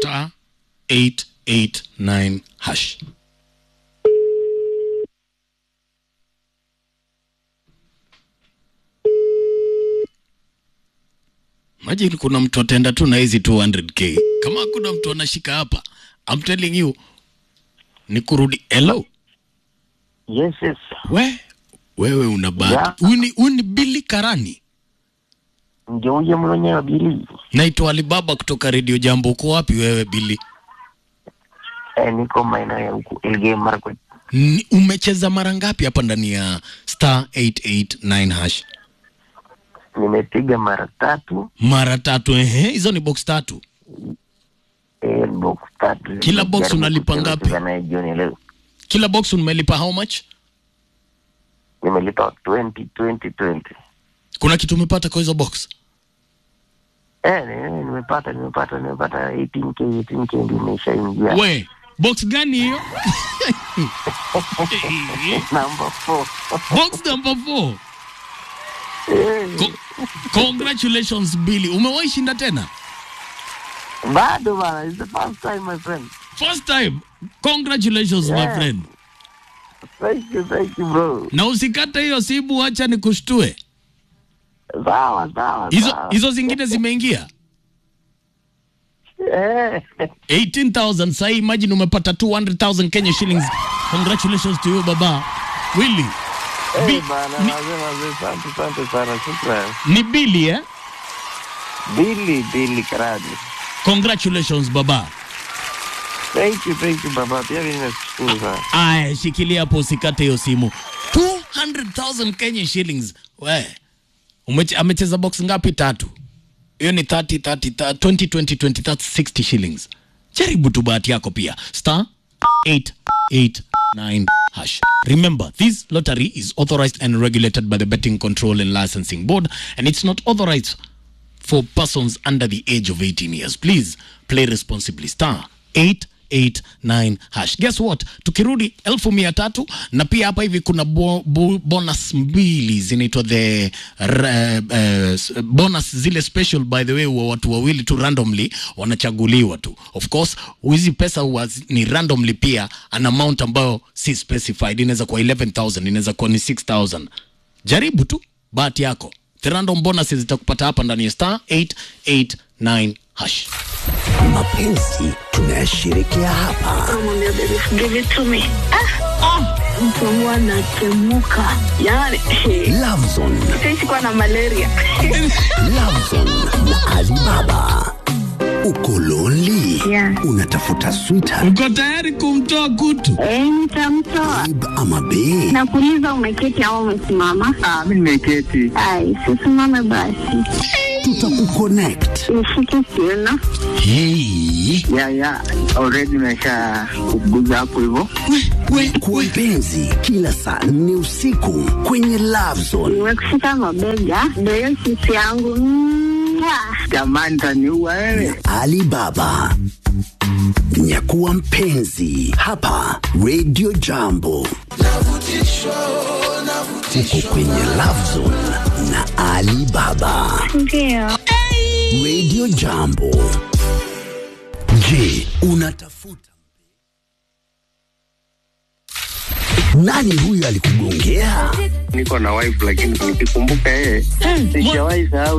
star 889 hash. Imagine kuna mtu atenda tu na hizi 200k. Kama kuna mtu anashika hapa, I'm telling you ni kurudi. Hello. Yes, yes. We, wewe una bahati. Yeah. Huyu ni- huyu ni Billy Karani. Ndio huyo mwenyewe Bili. Naitwa Alibaba kutoka Radio Jambo. Uko wapi wewe Billy? Eh, niko maeneo ya huku Elgeyo Marakwet. Ni, umecheza mara ngapi hapa ndani ya star 889 hash? Nimepiga mara tatu, Mara tatu. Ehe, hizo ni box tatu. eh, box tatu. Kila box Nimejaribu unalipa kucheza ngapi? cheza naye jioni leo. Kila box umelipa how much? Nimelipa 20 20 20. Kuna kitu umepata kwa hizo box? Eh, ni- nimepata nimepata nimepata 18k 18k ndio imeshaingia. We, box gani hiyo? Number 4. box number 4. Co congratulations Billy. Umewahi shinda tena? Bado bana, it's the first time my friend. First time. Congratulations my Yeah. friend. Thank you, thank you bro. Na usikate hiyo simu, acha nikushtue. Sawa sawa. Hizo sawa. hizo zingine zimeingia. Eh. 18,000 sahi, imagine umepata 200,000 Kenya shillings. Congratulations to you baba. Willy. Bi- Eh, bana, ni- wazee wazee, asante asante sana, shukran. Ni Billy eh? Billy Billy Karadi. Congratulations baba. Thank you, thank you baba. Pia mimi nashukuru sana. Aya, shikilia hapo usikate hiyo simu. 200,000 Kenya shillings. We. Umeche, amecheza box ngapi? Tatu. Hiyo ni 30 30 30 20 20 20 that's 60 shillings. Jaribu tu bahati yako pia. Star 889 hash. Remember, this lottery is authorized and regulated by the Betting Control and Licensing Board and it's not authorized for persons under the age of 18 years. Please play responsibly. Star 889 hash. Guess what? Tukirudi elfu mia tatu na pia hapa hivi kuna bo, bo, bonus mbili zinaitwa the uh, uh, bonus zile special by the way wa watu wawili tu randomly wanachaguliwa tu. Of course, hizi pesa huwa zi- ni randomly pia an amount ambayo si specified. Inaweza kuwa 11,000, inaweza kuwa ni 6,000. Jaribu tu bahati yako. The random bonuses zitakupata hapa ndani ya star 889 hash. Mapenzi tunayashirikia hapa. Namwambia baby, give it to me. Ah, ah, mtu wangu anatemuka yani Lovezone, sisi kuwa na malaria Lovezone na Alibaba. Uko lonely? Yeah. Unatafuta sweetheart Uko tayari kumtoa kutu? Eh, nitamtoa babe ama bae? nakuuliza umeketi au umesimama Ah, mimi nimeketi. ai sisimame basi Tutakuconnect. nishike kiuno Hey, Ya ya, already nimesha kuguza hapo hivyo. kwa mpenzi kila saa nne usiku kwenye Lovezone. nimekushika mabega ndio hiyo sisi yangu Mwah. Jamani taniua wewe. Alibaba. Nyakuwa mpenzi hapa Radio Jambo. Uko kwenye Lovezone na Alibaba. ndio Radio Jambo. Je, unatafuta nani huyu alikugongea? Niko na wife lakini nikikumbuka yeye sijawahi sahau